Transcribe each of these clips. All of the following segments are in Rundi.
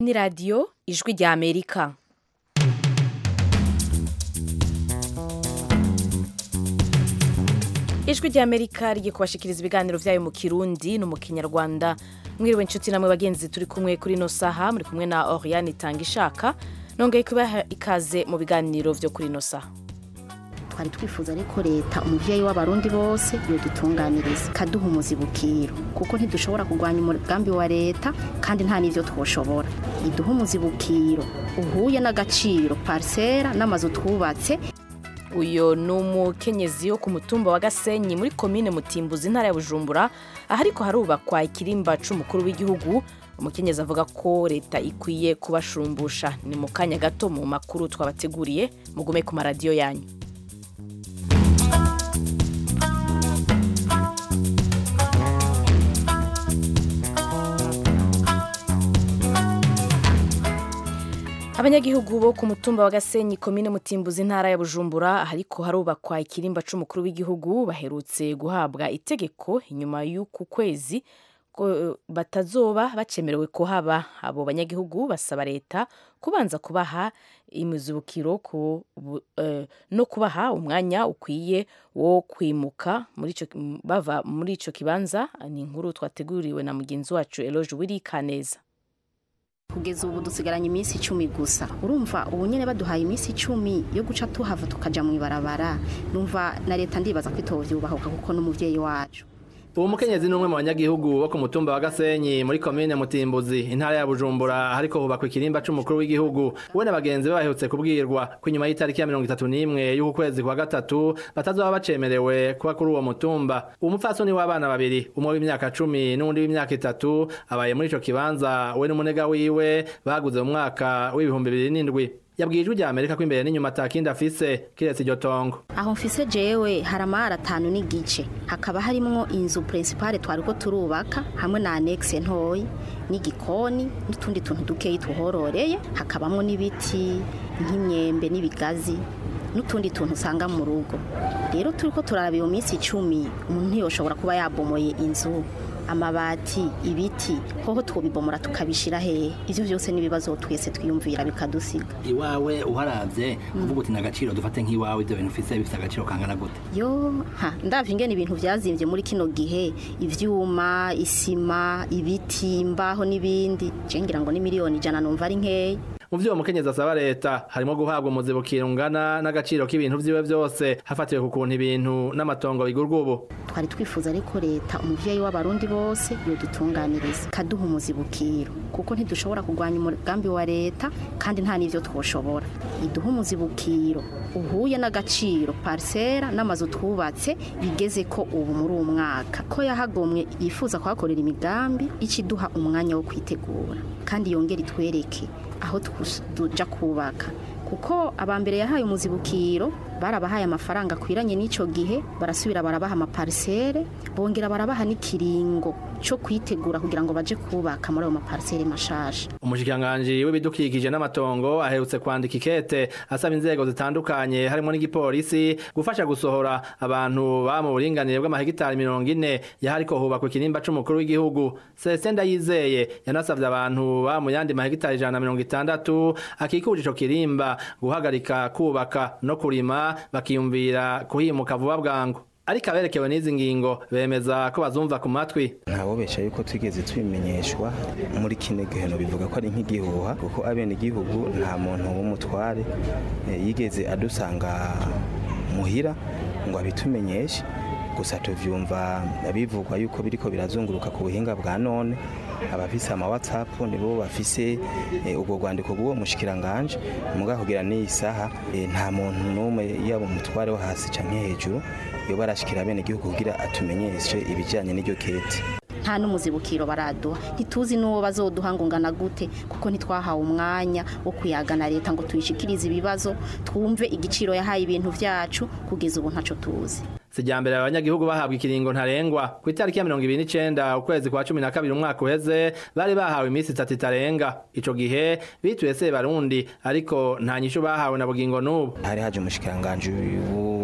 ni radiyo ijwi rya amerika ijwi rya amerika rigiye kubashikiriza ibiganiro byayo mu kirundi no mu kinyarwanda mwiriwe inshuti namwe bagenzi turi kumwe kuri ino saha muri kumwe na oriane itanga ishaka nongeye kubaha ikaze mu biganiro byo kuri ino saha twari twifuza ariko leta umuvyeyi w'abarundi bose yodutunganiriza kaduha umuzibukiro kuko ntidushobora kurwanya umugambi wa leta kandi nta n'ivyo twoshobora iduha umuzibukiro uhuye n'agaciro parisera n'amazu twubatse uyu ni umukenyezi wo ku mutumba wa gasenyi muri komine mutimbuzi intara ya bujumbura aho ariko harubakwa ikirimba c'umukuru w'igihugu umukenyezi avuga ko leta ikwiye kubashumbusha ni mu kanya gato mu makuru twabateguriye mugume ku maradiyo yanyu abanyagihugu bo ku mutumba wa gasenyi komine mutimbuzi intara ya bujumbura ariko harubakwa ikirimba c'umukuru w'igihugu baherutse guhabwa itegeko inyuma y'uku kwezi ko batazoba bacemerewe kuhaba abo banyagihugu basaba leta kubanza kubaha imizibukiro ku, uh, no kubaha umwanya ukwiye wo kwimuka muri ico, bava muri ico kibanza ni inkuru twateguriwe na mugenzi wacu Eloge Wirikaneza kugeza ubu dusigaranye iminsi icumi gusa urumva ubu nyine baduhaye iminsi icumi yo guca tuhava tukaja mu ibarabara numva na leta ndibaza ko itovyubahuka kuko n'umuvyeyi wacu uwo mukenyezi ni umwe mu banyagihugu bo ku mutumba wa gasenyi muri komine mutimbuzi intara ya bujumbura hariko hubakwa ikirimba c'umukuru w'igihugu we na bagenzi be baherutse kubwirwa ko inyuma y'itariki ya mirongo itatu n'imwe y'uku kwezi kwa gatatu batazoba bacemerewe kuba kuri uwo mutumba uwo mupfasoni w'abana babiri umwe w'imyaka cumi n'uwundi w'imyaka itatu abaye muri ico kibanza we n'umunega wiwe baguze mu mwaka w'ibihumbi bibiri n'indwi yabwiye ijwi rya amerika ko imbere n'inyuma atakindi afise kiretse iryo tongo aho mfise jewe hari amahari atanu n'igice hakaba harimwo inzu principale twariko turubaka hamwe na anexe ntoyi n'igikoni n'utundi tuntu dukeyi tuhororeye hakabamwo n'ibiti nk'imyembe n'ibigazi n'utundi tuntu usanga mu rugo rero turiko turaraba iyo minsi icumi umuntu ntiyoshobora kuba yabomoye inzu amabati ibiti hoho twobibomora tukabishira hehe ivyo vyose n'ibibazo twese twiyumvira bikadusiga iwawe uharavye uvuga uti nagaciro dufate nk'iwawe ivyo bintu ufise bifite agaciro kangana gute yo ha ndavye ingene ibintu vyazimvye muri kino gihe ivyuma isima ibiti imbaho n'ibindi je ngira ngo ni miliyoni ijana numva ari nkeya mu vyo mukenyezi asaba leta harimo guhabwa umuzibukiro ungana n'agaciro k'ibintu vyiwe vyose hafatiwe ku kuntu ibintu n'amatongo bigurwa ubu twari twifuza ariko leta umuvyeyi w'abarundi bose yodutunganiriza kaduha umuzibukiro kuko ntidushobora kurwanya umugambi wa leta kandi nta n'ivyo twoshobora iduha umuzibukiro uhuye n'agaciro parisera n'amazu twubatse bigeze ko ubu muri uwo mwaka ko yahagomwe yifuza kuhakorera imigambi ikiduha umwanya wo kwitegura kandi yongera itwereke aho tuja kubaka kuko abambere yahaye umuzibukiro barabahaye amafaranga akwiranye n'ico gihe barasubira barabaha amaparisere bongera barabaha n'ikiringo co kwitegura kugira ngo baje kubaka muri ayo maparisere mashasha umushikiranganji w'ibidukikije n'amatongo aherutse kwandika ikete asaba inzego zitandukanye harimo n'igipolisi gufasha gusohora abantu ba mu buringanire bw'amahegitari mirongo ine yahariko hubakwa ikirimba c'umukuru w'igihugu Celestin Ndayizeye yanasavye abantu ba mu yandi mahegitari ijana na mirongo itandatu akikuje ico kirimba guhagarika kubaka no kurima bakiyumvira kuhimuka vuba bwangu ariko aberekewe n'izi ngingo bemeza ko bazumva ku matwi ntabobesha yuko twigeze tubimenyeshwa muri kino giheno bivuga ko ari nk'igihuha kuko abene igihugu nta muntu w'umutware yigeze adusanga muhira ngo abitumenyeshe gusa tuvyumva bivugwa yuko biriko birazunguruka ku buhinga bwa none abafise ama WhatsApp nibo bafise ubwo rwandiko bw'uwo mushikiranganje muga kugira n'iyi saha nta muntu n'umwe yaba umutware wo hasi canke hejuru yoba arashikira bene igihugu kugira atumenyeshe ibijanye n'iryo kete nta n'umuzibukiro baraduha ntituzi n'uwo bazoduha ngo ngana gute kuko ntitwahawe umwanya wo kuyagana leta ngo tuyishikirize ibibazo twumve igiciro yahaye ibintu vyacu kugeza ubu ntaco tuzi sijambere abanyagihugu bahabwa ikiringo ntarengwa ku itariki ya mirongo ibiri n'icenda ukwezi kwa cumi na kabiri umwaka uheze bari bahawe iminsi itatu itarenga ico gihe bituye se barundi ariko nta nyishu bahawe na bugingo n'ubu hari haje umushikiranganje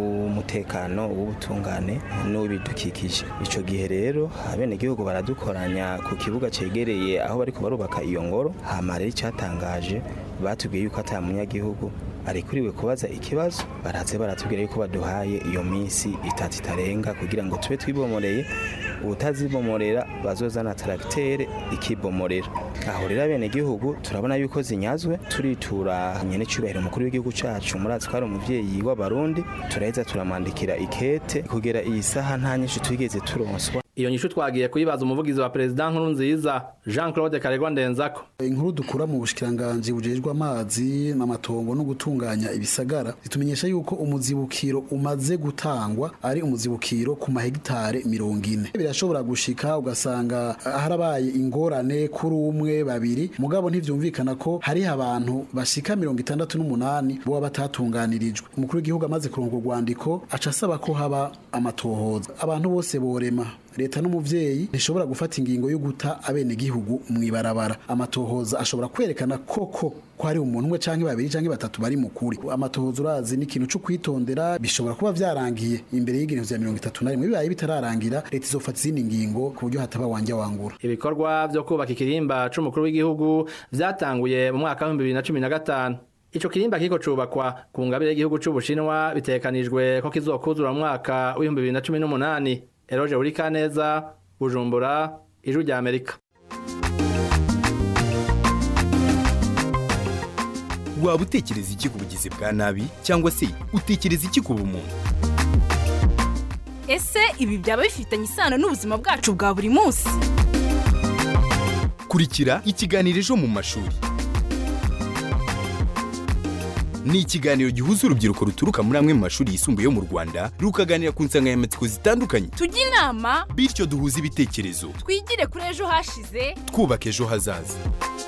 w'umutekano w'ubutungane n'uw'ibidukikije icyo gihe rero abenegihugu baradukoranya ku kibuga cyegereye aho bariko barubaka iyo ngoro hama rero icyatangaje batubwiye yuko ata munyagihugu arikuriwe kubaza ikibazo baraze baratubwira yuko baduhaye iyo minsi itatu itarenga kugira ngo tube twibomoreye ubutazibomorera bazozana taragitere ikibomorera aho rero abenegihugu turabona yuko zinyazwe turitura nyene cyubahiro umukuru w'igihugu cacu murazi ko ari umuvyeyi w'abarundi turaheza turamwandikira ikete kugera iyi saha nta nyinshi twigeze turonswa iyo nyishu twagiye kuyibaza umuvugizi wa perezida nkuru nziza jean claude karegwa ndenzako inkuru dukura mu bushikiranganji bujejwe amazi n'amatongo no gutunganya ibisagara zitumenyesha yuko umuzibukiro umaze gutangwa ari umuzibukiro ku mahegitare mirongo ine birashobora gushika ugasanga harabaye ingorane kuri umwe babiri mugabo ntivyumvikana ko hariho abantu bashika mirongo itandatu n'umunani boba batatunganirijwe umukuru w'igihugu amaze kuronka urwandiko aca asaba ko haba amatohoza abantu bose borema leta n'umuvyeyi ntishobora gufata ingingo yo guta abenegihugu mw'ibarabara amatohoza ashobora kwerekana koko ko hari umuntu umwe canke babiri canke batatu bari mukuri amatohoza urazi ni ikintu co kwitondera bishobora kuba vyarangiye imbere y'igihe vya mirongo itatu na rimwe bibaye bitararangira leta izofata izindi ngingo ku buryo hataba wanja wangura ibikorwa vyo kubaka ikirimba c'umukuru w'igihugu vyatanguye mu mwaka w'ibihumbi bibiri na cumi na gatanu ico kirimba kiko cubakwa ku ngabire y'igihugu c'ubushinwa bitegekanijwe ko kizokuzura mu mwaka w'ibihumbi bibiri na cumi n'umunani eroje urikaneza bujumbura ijwi rya amerika waba utekereza iki ku bugizi bwa nabi cyangwa se utekereza iki ku bumuntu ese ibi byaba bifitanye isano n'ubuzima bwacu bwa buri munsi kurikira ikiganiro ejo mu mashuri ni ikiganiro gihuza urubyiruko ruturuka muri amwe mu mashuri yisumbuye yo mu rwanda rukaganira ku nsanganyamatsiko zitandukanye tujye inama bityo duhuze ibitekerezo twigire kuri ejo hashize twubaka ejo hazaza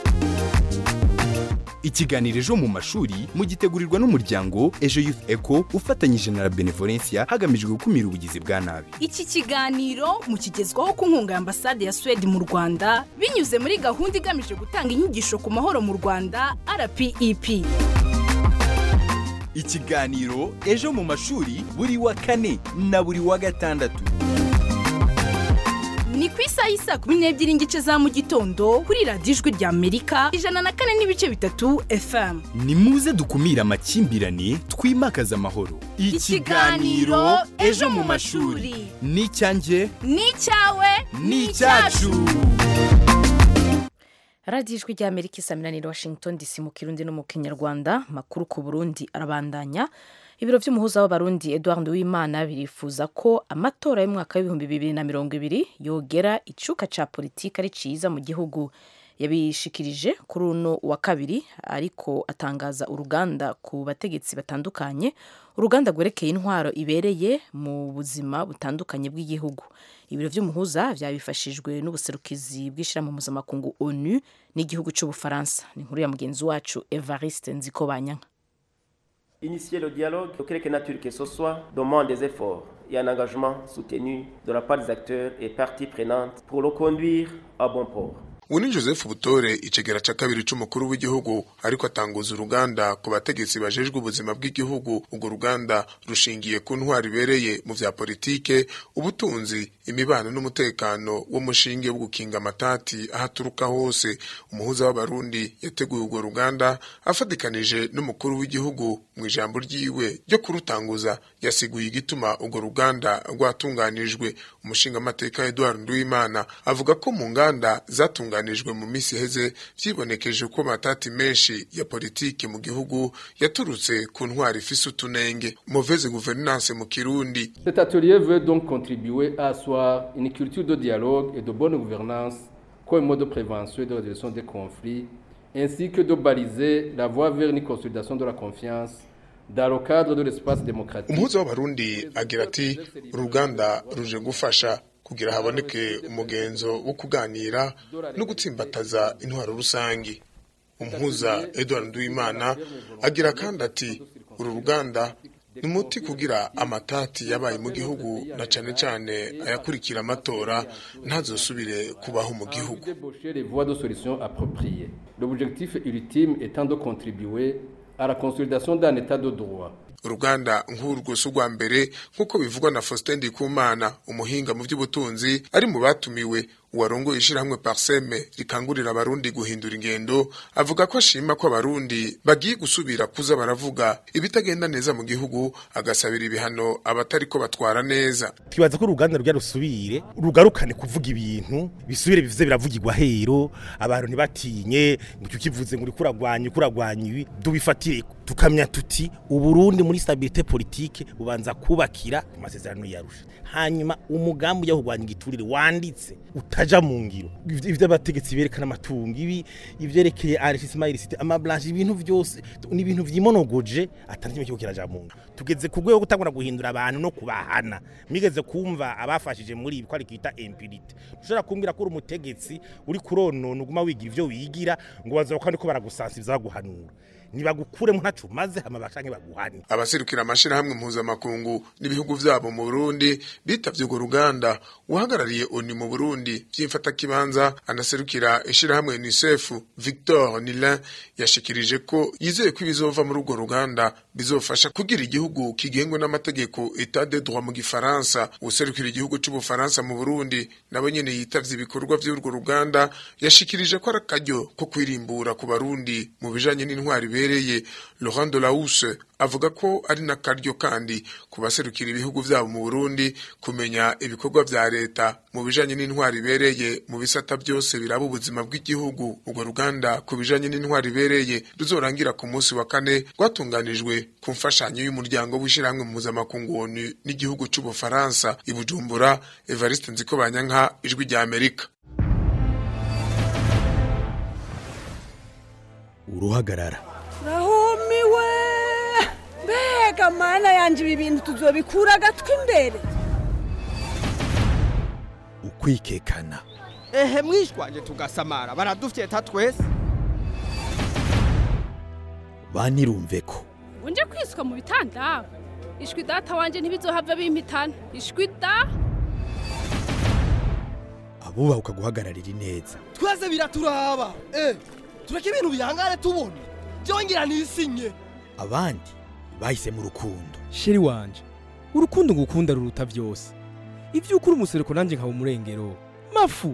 ikiganiro ejo mu mashuri mugitegurirwa n'umuryango ejo youth eco ufatanyije na la benevolencia hagamijwe gukumira ubugizi bwa nabi iki kiganiro mukigezwaho ku nkunga ya ambasade ya suwede mu rwanda binyuze muri gahunda igamije gutanga inyigisho ku mahoro mu rwanda rpep ikiganiro ejo mu mashuri buri wa kane na buri wa gatandatu ni ku isaha y'isaa kumi n'ebyiri n'igice za mu gitondo kuri radiyo ijwi rya amerika ijana na kane n'ibice bitatu fm ni muze dukumire amakimbirane twimakaze amahoro Ikiganiro Ejo mu mashuri. ni icyanjye ni icyawe ni icyacu radiyo ijwi rya amerika isaminaniro washington dc mu kirundi no mu kinyarwanda makuru ku burundi arabandanya ibiro by'umuhuza w'abarundi edouard uwimana birifuza ko amatora y'umwaka w'ibihumbi bibiri na mirongo ibiri yogera icuka ca politiki ari ciza mu gihugu yabishikirije kuri uno wa kabiri ariko atangaza uruganda ku bategetsi batandukanye uruganda rwerekeye intwaro ibereye mu buzima butandukanye bw'igihugu ibiro by'umuhuza byabifashijwe n'ubuserukizi bw'ishyirahamwe mpuzamakungu onu n'igihugu cy'ubufaransa ni inkuru ya mugenzi wacu evariste nzikobanyanka Initier le dialogue, de quelque nature que ce soit, demande des efforts et un engagement soutenu de la part des acteurs et parties prenantes pour le conduire à bon port. ubu ni joseph butore icegera ca kabiri c'umukuru w'igihugu ariko atanguza uruganda ku bategetsi bajejwe ubuzima bw'igihugu urwo ruganda rushingiye ku ntwari ibereye mu vya politike ubutunzi imibano n'umutekano w'umushinge wo gukinga amatati aho aturuka hose umuhuza w'abarundi yateguye urwo ruganda afatikanije n'umukuru w'igihugu mu ijambo ryiwe ryo kurutanguza yasiguye igituma urwo ruganda rwatunganijwe umushingamateka edouard nduwimana avuga ko mu nganda zatunganijwe zatunganijwe mu minsi iheze vyibonekeje ko amatati menshi ya politiki mu gihugu yaturutse ku ntwari ifise utunenge mauvaise gouvernance mu kirundi Cet atelier veut donc contribuer à asseoir une culture de dialogue et de bonne gouvernance comme mode de prévention et de résolution des conflits, ainsi que de baliser la voie vers une consolidation de la confiance dans le cadre de l'espace démocratique. umuhuza w'abarundi agira ati uruganda ruje gufasha kugira haboneke umugenzo wo kuganira no gutsimbataza intwaro rusangi umuhuza edward nduwimana agira kandi ati uru ruganda ni umuti kugira amatati yabaye mu gihugu na cane cane ayakurikira amatora ntazosubire kubaho mu gihugu Débaucher les voies de solutions appropriées. L'objectif ultime étant de contribuer à la consolidation d'un état de droit. uruganda nk'urwo si urwa mbere nk'uko bivugwa na Faustin Ndikumana umuhinga mu by'ubutunzi ari mu batumiwe uwarongoye ishirahamwe Parseme rikangurira abarundi guhindura ingendo avuga ko ashima ko abarundi bagiye gusubira kuza baravuga ibitagenda neza mu gihugu agasabira ibihano abatariko batwara neza twibaza ko uruganda rujya rusubire rugarukane kuvuga ibintu bisubire bivuze biravugirwa hero abantu ntibatinye ngo kivuze ngo uriko uragwanya uragwanya ibi dubifatire tukamya tuti uburundi muri stabilité politique bubanza kubakira ku masezerano yarusha hanyuma umugambi ujya kurwanya igiturire wanditse utaja mu ngiro ivyo abategetsi berekana amatungo ibi ivyerekeye enrichissement illicite amablanche ibintu vyose ni ibintu vyimonogoje atari kimwe kiriko kiraja mu ngiro tugeze ku rwego gutangura guhindura abantu no kubahana migeze kumva abafashije muri ibi ko ari kwita impunity ushobora kumbwira ko uri umutegetsi uri kuronona uguma wigira ivyo wigira ngo bazoba kandi ko baragusansiza baguhanura nibagukuremo ntacu maze hama bashange baguhane abaserukira amashirahamwe mpuzamakungu n'ibihugu vyabo mu Burundi bitavye urwo ruganda uhagarariye ONU mu Burundi vyimfata kibanza anaserukira ishirahamwe UNICEF Victor Nilin yashikirije ko yizeye ko ibizova muri urwo ruganda bizofasha kugira igihugu kigengwe n'amategeko etat de droit mu gifaransa userukira igihugu c'ubufaransa mu Burundi nabo nyene yitavye ibikorwa vy'urwo ruganda yashikirije ko ari akaryo ko kwirimbura ku barundi mu bijanye n'intwari bibereye Laurent Delahousse avuga ko ari n'akaryo kandi ku baserukira ibihugu vyabo mu Burundi kumenya ibikorwa vya leta mu bijanye n'intwari ibereye mu bisata byose biraba ubuzima bw'igihugu urwo ruganda ku bijanye n'intwari ibereye ruzorangira ku munsi wa kane rwatunganijwe ku mfashanyo y'umuryango w'ishirahamwe mpuzamakungu ONU n'igihugu c'ubufaransa i Bujumbura Evariste Nzikobanyanka ijwi rya Amerika uruhagarara rahumiwe mbega mana yanje ibi bintu tuzobikura agatwi imbere ukwikekana ehe mwishwanje tugasamara baradufyeta twese banirumve ko unje kwiswa mu bitanda ishwi data wanje ntibizohava bimpitana ishwi da abubahuka guhagararira ineza twese biraturaba eh tureke ibintu bihangane tubona byongera nisinye abandi bahise mu rukundo sheri wanje urukundo ngukunda ruruta byose ibyo ukuri umusereko nanjye nkaba umurengero mafu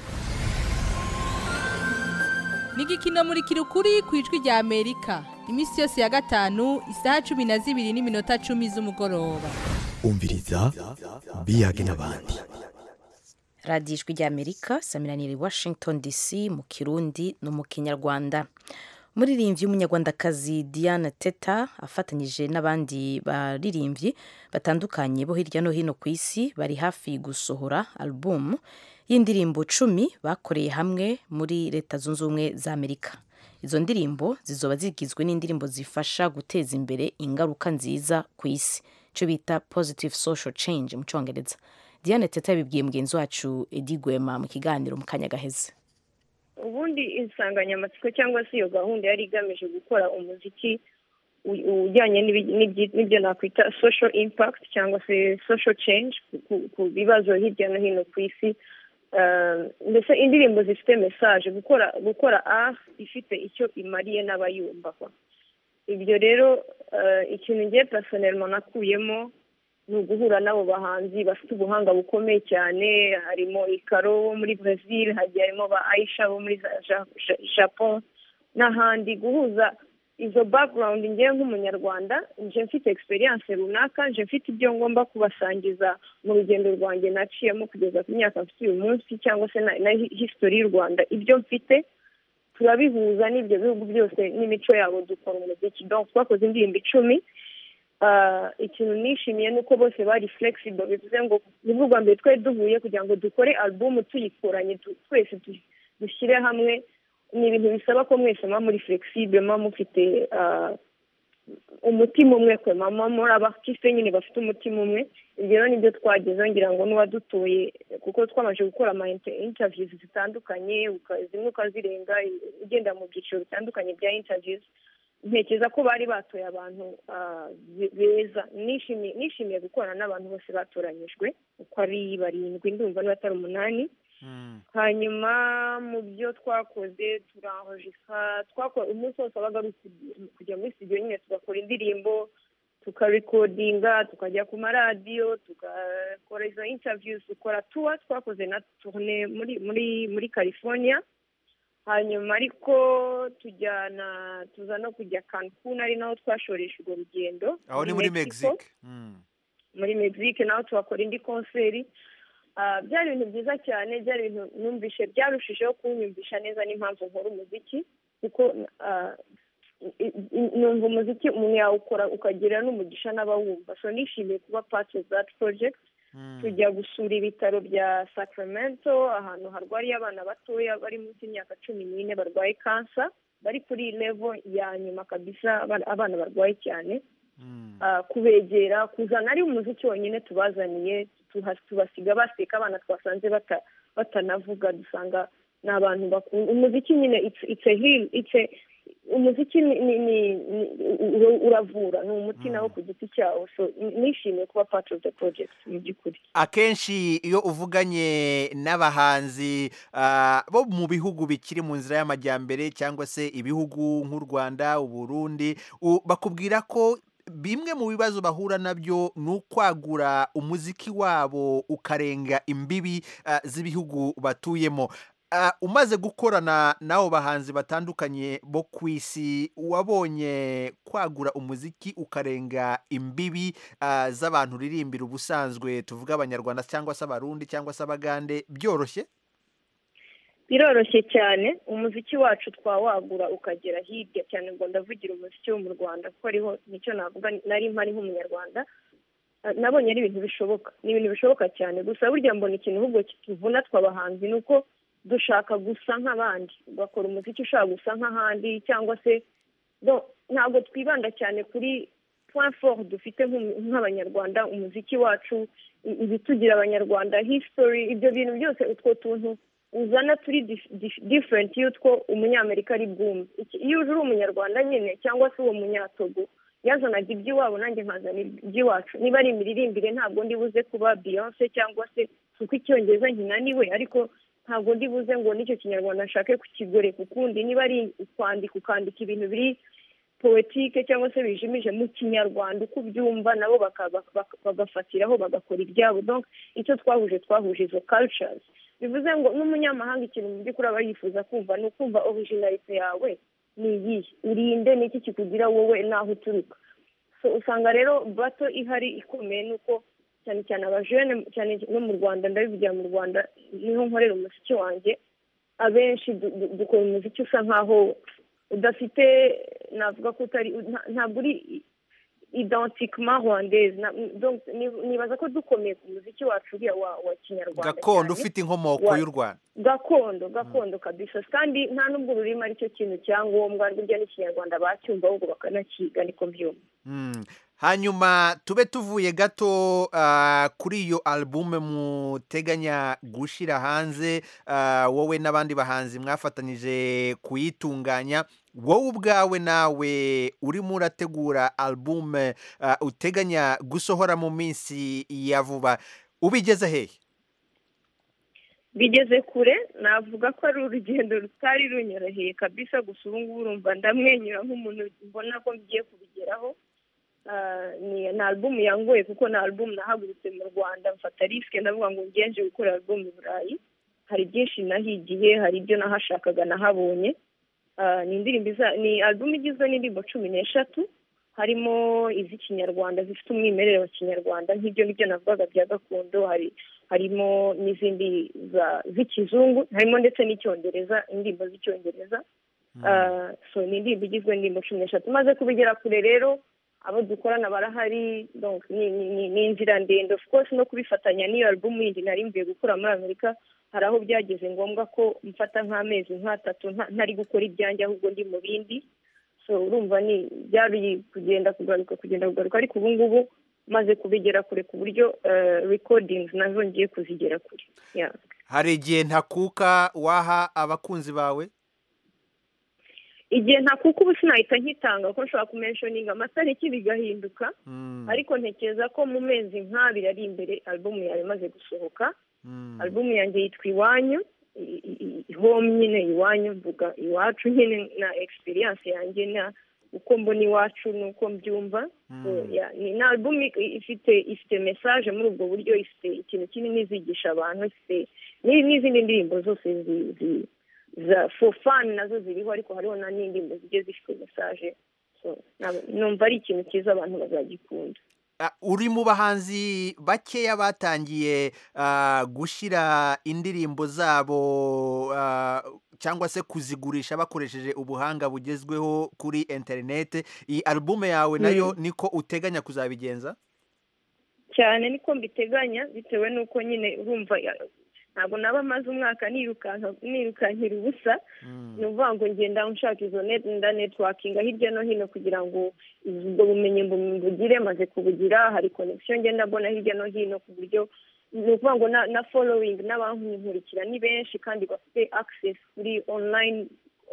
ni igikino muri kirukuri ku ijwi rya amerika iminsi yose ya gatanu isaha cumi na zibiri n'iminota cumi z'umugoroba umviriza biyage n'abandi radiyo ijwi ry'amerika samiranire washington dc mu kirundi no mu kinyarwanda umuririmbyi w'umunyarwandakazi diana teta afatanyije n'abandi baririmbyi batandukanye bo hirya no hino ku isi bari hafi gusohora alubumu y'indirimbo cumi bakoreye hamwe muri leta zunze ubumwe za amerika izo ndirimbo zizoba zigizwe n'indirimbo zifasha guteza imbere ingaruka nziza ku isi icyo bita positive social change mu cyongereza diane teta yabibwiye mugenzi wacu edi gwema mu kiganiro mu kanya gaheze ubundi insanganyamatsiko cyangwa se iyo gahunda yari igamije gukora umuziki ujyanye n'ibyo nakwita social impact cyangwa se social change ku bibazo hirya no hino ku isi mbese indirimbo zifite mesaje gukora gukora a ifite icyo imariye n'abayumva ibyo rero ikintu ngiye personelmo nakuyemo ni uguhura n'abo bahanzi bafite ubuhanga bukomeye cyane harimo ikaro wo muri Brazil hagiye harimo ba Aisha bo muri Japon n'ahandi guhuza izo background ngewe nk'umunyarwanda nje mfite experience runaka nje mfite ibyo ngomba kubasangiza mu rugendo rwanjye naciyemo kugeza ku myaka mfite uyu munsi cyangwa se na history y'u rwanda ibyo mfite turabihuza n'ibyo bihugu byose n'imico yabo dukora umuziki donc twakoze indirimbo icumi ikintu nishimiye ni uko bose bari flexible bivuze ngo nibwo bwa mbere twari duhuye kugira ngo dukore album tuyikuranye twese dushyire hamwe ni ibintu bisaba ko mwese muba muri flexible muba mufite umutima umwe kwe mama muri abatisite nyine bafite umutima umwe ibyo rero nibyo twagezeho ngira ngo n'uwadutoye kuko twamaze gukora ama interviews zitandukanye zimwe ukazirenga ugenda mu byiciro bitandukanye bya interviews ntekereza ko bari batoye abantu beza nishimiye gukorana n'abantu bose batoranyijwe uko ari barindwi ndumva niba atari umunani hanyuma mu byo twakoze turahojika twakora umunsi wose wabaga ari kujya muri studio nyine tugakora indirimbo tukarikodinga tukajya ku maradiyo tugakora izo interviews dukora tuwa twakoze na tourne muri muri muri california hanyuma ariko tujyana tuza no kujya cancun ari naho twashoresha urwo rugendo aho ni muri mexique Mm. muri mexique naho tuhakora indi konseri Ah, byari ibintu byiza cyane byari ibintu numvishe byarushijeho kunyumvisha neza n'impamvu nkora umuziki kuko ah, i- i- numva umuziki umuntu yawukora ukagira n'umugisha n'abawumva so nishimiye kuba part of that project tujya gusura ibitaro bya sacramento ahantu harwariye abana batoya bari munsi y'imyaka cumi n'ine barwaye kansa bari kuri level ya nyuma kabisa abana- abana barwaye cyane Ah, kubegera kuzana ari umuziki wonyine tubazaniye tuha- tubasiga baseka abana twasanze bata- batanavuga dusanga ni abantu bakunda umuziki nyine it's- it's a heal it's a umuziki ni, ni, ni, ni ura- uravura ni umuti nawo ku giti cyawo so ni- nishimiye kuba part of the project mu by'ukuri akenshi iyo uvuganye n'abahanzi ah, bo mu bihugu bikiri mu nzira y'amajyambere cyangwa se ibihugu nk'u rwanda uburundi u- bakubwira ko bimwe mu bibazo bahura nabyo ni ukwagura umuziki wabo ukarenga imbibi ah, z'ibihugu batuyemo Ah, umaze gukorana n'abo bahanzi batandukanye bo ku isi wabonye kwagura umuziki ukarenga imbibi ah, z'abantu uririmbira ubusanzwe tuvuga abanyarwanda cyangwa se abarundi cyangwa se abagande byoroshye biroroshye cyane umuziki wacu twawagura ukagera hirya cyane ngo ndavugira umuziki wo mu rwanda kuko ariho nicyo navuga nari mpari nk'umunyarwanda Ah, nabonye ari ibintu bishoboka ni ibintu bishoboka cyane gusa burya mbona ikintu ahubwo kituvuna twabahanzi ni uko dushaka gusa nk'abandi ugakora umuziki ushaka gusa nk'ahandi cyangwa se no, ntabwo twibanda cyane kuri point fort dufite nk'u- nk'abanyarwanda umuziki wacu i- ibitugira abanyarwanda history ibyo bintu byose utwo tuntu uzana turi dif- dif- different y'utwo umunyamerika ari bwumve Iki- iyo uje uri umunyarwanda nyine cyangwa se uwo munyatogo yazanaga iby'iwabo nanjye nkazana iby'iwacu niba ari imiririmbire ntabwo ndi buze kuba beyonce cyangwa se kuko icyongereza nkinaniwe ariko ntabwo ndi buze ngo n'icyo kinyarwanda nshake kukigoreka ukundi niba ari ukwandika ukandika ibintu biri poetike cyangwa se bijimije mu kinyarwanda uko ubyumva nabo baka- baka- baka- bagafatiraho bagakora ibyabo donc icyo twahuje twahuje izo cultures bivuze ngo n'umunyamahanga ikintu mu by'ukuri aba yifuza kumva ni ukumva originalite yawe ni iyihe urinde n'iki kikugira wowe n'aho uturuka so usanga rero bato ihari ikomeye ni uko cyane cyane abajene cyane no mu rwanda ndabivugira mu rwanda niho nkorera umuziki wanjye abenshi du- du- dukora umuziki usa nkaho udafite navuga ko utari nta- ntabwo uri identiquement rwandaise Na- donc ni- nibaza ko dukomeye ku muziki wacu uriya wa wa kinyarwanda gakondo cyane. ufite inkomoko Wa- y'u rwanda gakondo gakondo kabisa kandi nta n'ubwo ururimi aricyo kintu cyangombwa burya n'ikinyarwanda bacyumva ahubwo bakanakiga niko mbyumva Mm. hanyuma tube tuvuye gato ah, kuri iyo albume muteganya gushyira hanze ah, wowe n'abandi bahanzi mwafatanyije kuyitunganya wowe ubwawe nawe urimo urategura albume ah, uteganya gusohora mu minsi ya vuba ubigeze hehe bigeze kure navuga ko ari urugendo rutari runyoroheye kabisa gusa ubu ngubu urumva ndamwenyura nk'umuntu mbona ko ngiye kubigeraho Ah, ni ni alubumu yangoye kuko ni alubumu nahagurutse mu rwanda mfata risike ndavuga ngo ngenje gukora alubumu i burayi hari byinshi nahigiye hari ibyo nahashakaga nahabonye Ah, ni indirimbo iza- ni alubumu igizwe n'indirimbo cumi n'eshatu harimo iz'ikinyarwanda zifite umwimerere wa kinyarwanda nk'ibyo ngibyo navugaga bya gakondo hari harimo n'izindi za- z'ikizungu harimo ndetse n'icyongereza indirimbo z'icyongereza Ah, so ni indirimbo igizwe n'indirimbo cumi n'eshatu maze kubigera kure rero abo dukorana barahari donc ni ni- ni- ni inzira ndende of course no kubifatanya n'iyo alubumu yindi nari mvuye gukora muri amerika hari aho byageze ngombwa ko mfata nk'amezi nk'atatu nta- ntari gukora ibyanjye ahubwo ndi mu bindi so urumva ni byari kugenda kugaruka kugenda kugaruka ariko ubu ngubu maze kubigera kure ku buryo eh, recordings nazo ngiye kuzigera kure Yeah. hari igihe ntakuka waha abakunzi bawe igihe ntakuka ubu sinahita nkitanga kuko nshobora kumenshoninga amatariki bigahinduka ariko ntekereza ko mu mezi nk'abiri ari imbere alubumu yawe imaze gusohoka alubumu yanjye yitwa iwanyu i- i- i- home nyine iwanyu mvuga iwacu nyine na experience yanjye na uko mbona iwacu n'uko mbyumva So, yeah, ni ni album i- ifite ifite message muri ubwo buryo ifite ikintu kinini izigisha abantu ifite ni- n'izindi ndirimbo zose zi- zi- za for fun nazo ziriho ariko hariho na n'indirimbo zigiye zifite message So, nab- numva ari ikintu cyiza abantu bazagikunda Ah, uri mu bahanzi bakeya batangiye ah, gushyira indirimbo zabo ah, cyangwa se kuzigurisha bakoresheje ubuhanga bugezweho kuri interineti iyi alubume yawe nayo niko uteganya kuzabigenza cyane niko mbiteganya bitewe n'uko nyine urumva ya- ntabwo naba maze umwaka nirukanka nirukankira ubusa ni ukuvuga ngo ngenda nshaka izo net nda networkinga hirya no hino kugira ngo ubwo bumenyi mbu- mbugire maze kubugira hari connection ngenda mbona hirya no hino ku buryo ni ukuvuga ngo na, na following n'abankurikira ni benshi kandi bafite access kuri online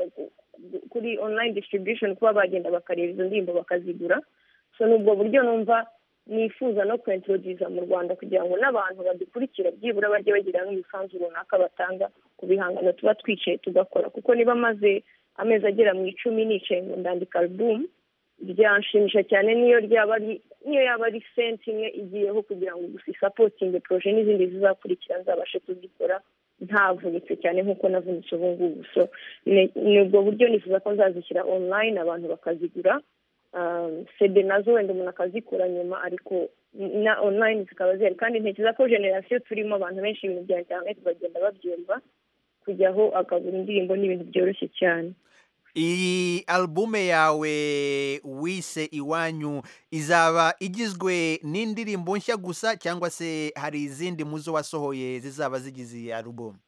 kuri online distribution kuba bagenda bakareba izo ndirimbo bakazigura so ni ubwo buryo numva nifuza no kwintroduza mu rwanda kugira ngo n'abantu badukurikira byibura bajye bagira n'umusanzu runaka batanga ku bihangano tuba twicaye tugakora kuko niba maze amezi agera mu icumi nicaye ngo ndandika album byanshimisha cyane niyo ryaba ari niyo yaba ari senti imwe igiyeho kugira ngo gusa isapotinge poroje n'izindi zizakurikira nzabashe kuzikora ntavunitse cyane nk'uko navunitse ubu ngubu so ni ni ubwo buryo nifuza ko nzazishyira online abantu bakazigura um, sede nazo wenda umuntu akazikura nyuma ariko na online zikaba zihari kandi ntekereza ko generasiyo turimo abantu benshi ibintu bya interineti bagenda babyumva kujyaho akagura indirimbo ni ibintu byoroshye cyane iyi alubume yawe wise iwanyu izaba igizwe n'indirimbo nshya gusa cyangwa se hari izindi muzo wasohoye zizaba zigize iyi alubume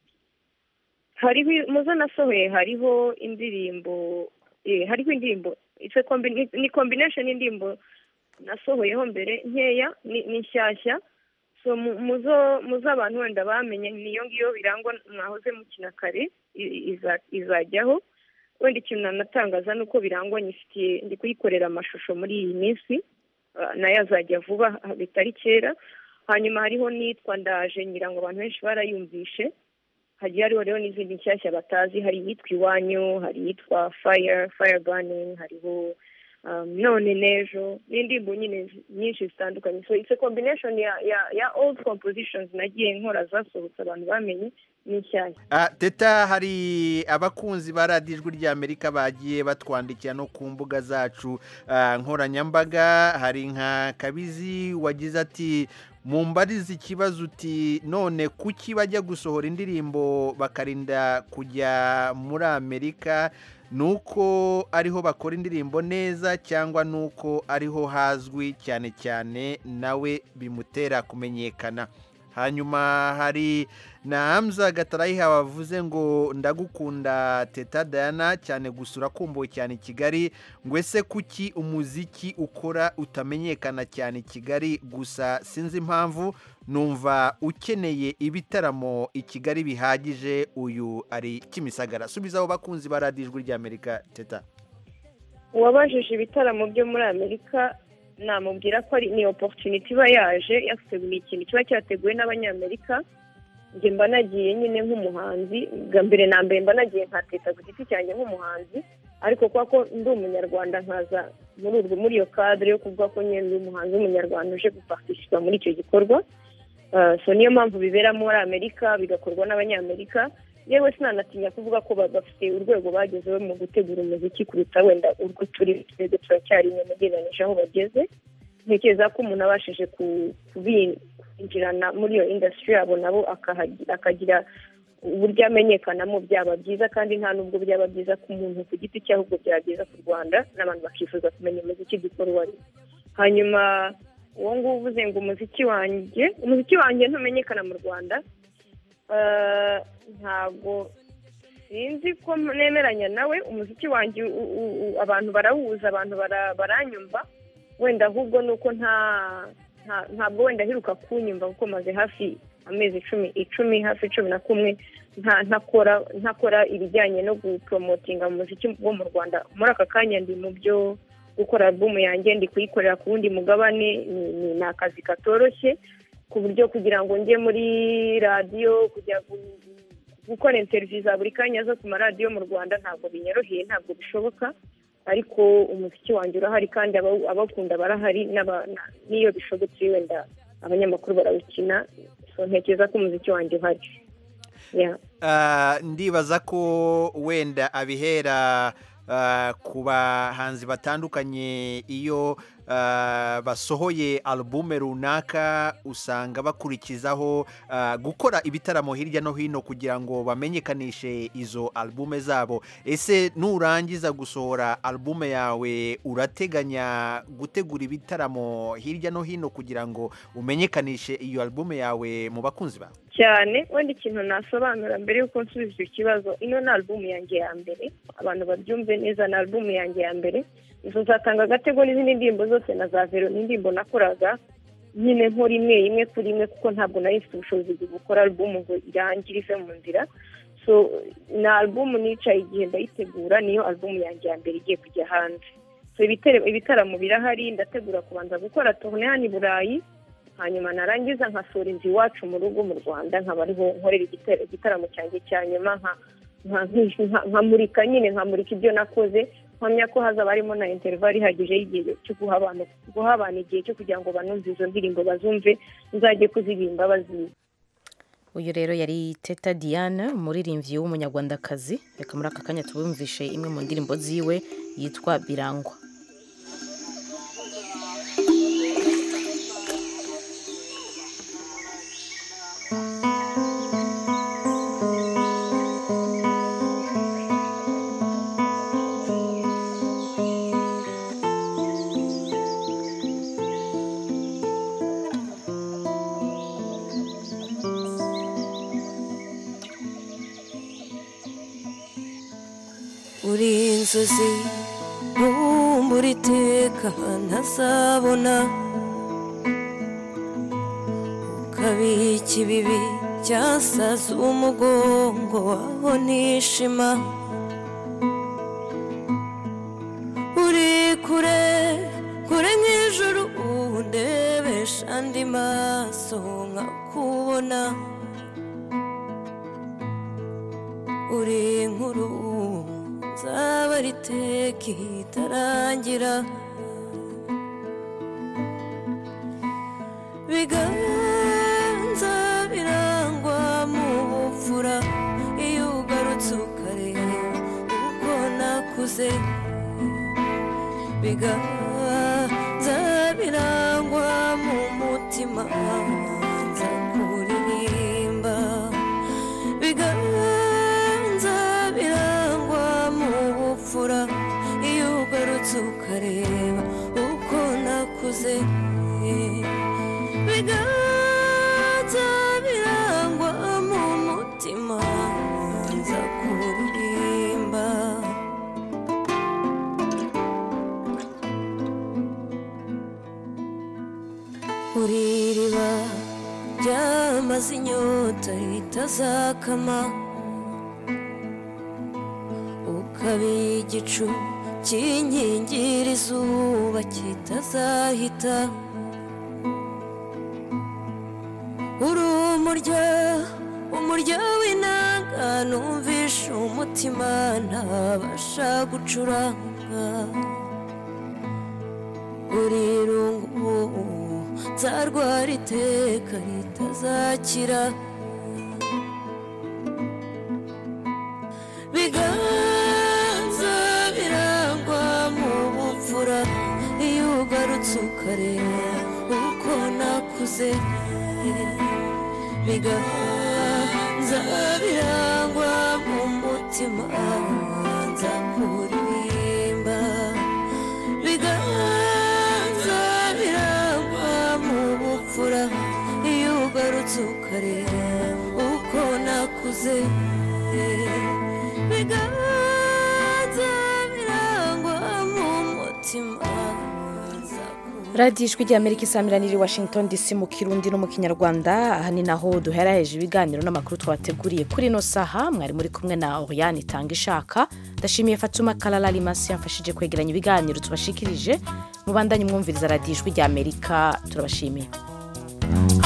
hariho muzo nasohoye hariho indirimbo eh, hariho indirimbo it's a combi- ni combination y'indirimbo nasohoyeho mbere nkeya ni ni nshyashya so mu- muzo muzo abantu wenda bamenye niyo ngiyo birangwa mwahoze mukina kare i- iza- izajyaho wenda ikintu nanatangaza ni uko birangwa nyifitiye ndi kuyikorera amashusho muri iyi minsi ah, nayo azajya vuba ah, bitari kera hanyuma hariho n'iyitwa ndaje ngira ngo abantu benshi barayumvishe hagiye hariho rero n'izindi nshyashya batazi hari iyitwa iwanyu hari iyitwa fire fire burning hariho um, none n'ejo n'indirimbo nyine zi- nyinshi zitandukanye so it's a combination ya ya ya old compositions nagiye nkora zasohotse abantu bamenye n'inshyashya Ah, teta hari abakunzi ba radiyo ijwi ry'amerika bagiye batwandikira no ku mbuga zacu ah, nkoranyambaga hari nka kabizi wagize ati mumbarize ikibazo uti none kuki bajya gusohora indirimbo bakarinda kujya muri amerika ni uko ariho bakora indirimbo neza cyangwa ni uko ariho hazwi cyane cyane nawe bimutera kumenyekana hanyuma hari na hamza gatarayiha wavuze ngo ndagukunda teta dayana cyane gusura kumbuwe cyane i kigali ngo ese kuki umuziki ukora utamenyekana cyane i kigali gusa sinzi impamvu numva ukeneye ibitaramo i kigali bihagije uyu ari kimisagara subiza abo bakunzi ba radiyo ijwi ry'amerika teta uwabajije ibitaramo byo muri amerika namubwira ko ari ni oporutuniti iba yaje yateguye ikintu kiba cyateguwe n'abanyamerika njye mba nagiye nyine nk'umuhanzi bwa mbere na mbere mba nagiye nka teta ku giti cyanjye nk'umuhanzi ariko kubera ko ndi umunyarwanda nkaza muri urwo muri iyo kadire yo kuvuga ko nyine ndi umuhanzi w'umunyarwanda uje gupatishipa muri icyo gikorwa Uh, so niyo mpamvu bibera muri amerika bigakorwa n'abanyamerika yewe sinanatinya kuvuga ko ba- bafite urwego bagezeho mu gutegura umuziki kuruta wenda urwo turi twebwe turacyari inyuma ugereranyije aho bageze ntekereza ko umuntu abashije ku- kubi- kwinjirana muri iyo indasitiri yabo nabo akahagi- akagira uburyo amenyekanamo byaba byiza kandi nta nubwo byaba byiza ku muntu ku giti cye ahubwo byaba byiza ku rwanda n'abantu bakifuza kumenya umuziki dukora uwo ari wo. hanyuma uwo nguwo uvuze ngo umuziki wanjye umuziki wanjye ntumenyekana mu rwanda Eh, ntabwo sinzi ko nemeranya nawe umuziki wanjye u- u- u- abantu barawuza abantu bara- baranyumva wenda ahubwo ni uko nta nta- ntabwo wenda aheruka kunyumva kuko maze hafi amezi icumi icumi hafi cumi na kumwe nta ntakora ntakora ibijyanye no guporomotinga umuziki wo mu rwanda muri aka kanya ndi mu byo gukora alubumu yanjye ndi kuyikorera ku wundi mugabane ni- ni ni akazi katoroshye ku buryo kugira ngo njye muri radiyo kujya gu- gukora interiviyu za buri kanya zo ku maradiyo mu rwanda ntabwo binyoroheye ntabwo bishoboka ariko umuziki wanjye urahari kandi aba- abawukunda barahari n'aba- na- n'iyo bishobotse wenda abanyamakuru barawukina so ntekereza ko umuziki wanjye uhari Yeah. Ah, ndibaza ko wenda abihera ah, ku bahanzi batandukanye iyo ah, basohoye alubume runaka usanga bakurikizaho ah, gukora ibitaramo hirya no hino kugira ngo bamenyekanishe izo alubume zabo ese nurangiza gusohora alubume yawe urateganya gutegura ibitaramo hirya no hino kugira ngo umenyekanishe iyo alubume yawe mu bakunzi bawe cyane wenda ikintu nasobanura mbere y'uko nsubiza icyo kibazo ino ni alubumu yanjye ya mbere abantu babyumve neza ni alubumu yanjye ya mbere izo nzatanga agatego n'izindi ndirimbo zose na za vero n'indirimbo nakoraga nyine nkora imwe imwe kuri imwe kuko ntabwo nari mfite ubushobozi bwo gukora alubumu ngo irangire ive mu nzira so ni alubumu nicaye igihe ndayitegura niyo alubumu yanjye ya mbere igiye kujya hanze so ibitare- ibitaramo birahari ndategura kubanza gukora tourne hano i burayi hanyuma narangiza nkasura inzu iwacu mu rugo mu rwanda nkaba ariho nkorera igitero- igitaramo cyanjye cya nyuma nka- nka- nka- nkamurika nyine nkamurika ibyo nakoze mpamya ko hazaba harimo na interval ihagije y'igihe cyo guha abantu guha abantu igihe cyo kugira ngo banumve izo ndirimbo bazumve nzajye kuzirimba bazizi uyu rero yari teta diane umuririmbyi w'umunyarwandakazi reka muri aka kanya tubumvishe imwe mu ndirimbo ziwe yitwa birangwa uri inzozi nkumbura iteka ntazabona ukabika ibibi byasaze umugongo waho nishima uri kure kure nk'ijuru undebesha andi maso nkakubona uri inkuru nzaba riteka itarangira biganza birangwa mu bupfura iyo ugarutse ukareba uko nakuze biganza birangwa mu mutima nza kuririmba biganza birangwa mu bupfura iyo ugarutse ukareba uko nakuze biganza birangwa mu mutima nza kuririmba uri iriba ryamaze inyota ritazakama ukaba igicu kinkingira izuba kitazahita uri umurya umurya w'inanga numvisha umutima ntabasha gucuranga uri irungu nzarwara iteka ritazakira biganza birangwa mu bupfura iyo ugarutse ukareba uko nakuze biganza birangwa mu mutima nza kuririmba biganza birangwa mu bupfura iyo ugarutse ukareba uko nakuze biganza birangwa mu mutima nza radiyo ijwi ry'amerika isamiraniye i washington dc mu kirundi no mu kinyarwanda aha ni naho duheraheje ibiganiro n'amakuru twabateguriye kuri ino saha mwari muri kumwe na oriane itanga ishaka ndashimiye fatuma karara rimasi yamfashije kwegeranya ibiganiro tubashikirije mubandanye mwumviriza radiyo ijwi ry'amerika turabashimiye